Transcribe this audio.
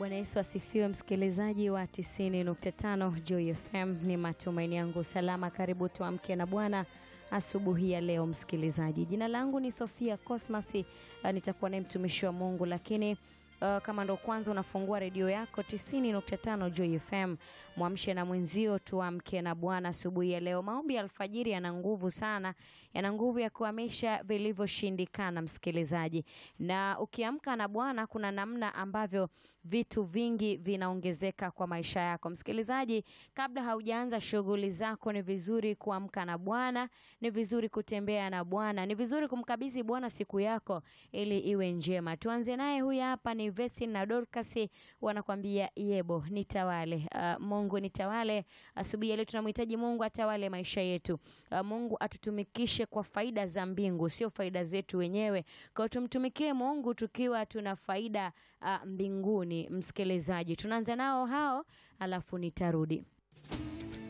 Bwana Yesu asifiwe, msikilizaji wa 90.5 Joy FM. Ni matumaini yangu salama. Karibu tuamke na Bwana asubuhi ya leo, msikilizaji. Jina langu ni Sofia Cosmas, uh, nitakuwa naye mtumishi wa Mungu, lakini Uh, kama ndo kwanza unafungua redio yako 90.5 Joy FM, mwamshe na mwenzio, tuamke na Bwana asubuhi ya leo. Maombi ya alfajiri yana nguvu sana, yana nguvu ya kuhamisha vilivyoshindikana, msikilizaji. Na ukiamka na Bwana, kuna namna ambavyo vitu vingi vinaongezeka kwa maisha yako, msikilizaji. Kabla haujaanza shughuli zako, ni vizuri kuamka na Bwana, ni vizuri kutembea na Bwana, ni vizuri kumkabidhi Bwana siku yako ili iwe njema. Tuanze naye, huyu hapa ni Vesti na Dorcas wanakwambia yebo nitawale. Uh, Mungu nitawale. Asubuhi ya leo tunamhitaji Mungu atawale maisha yetu. Uh, Mungu atutumikishe kwa faida za mbingu, sio faida zetu wenyewe. Kwa hiyo tumtumikie Mungu tukiwa tuna faida uh, mbinguni. Msikilizaji, tunaanza nao hao, alafu nitarudi.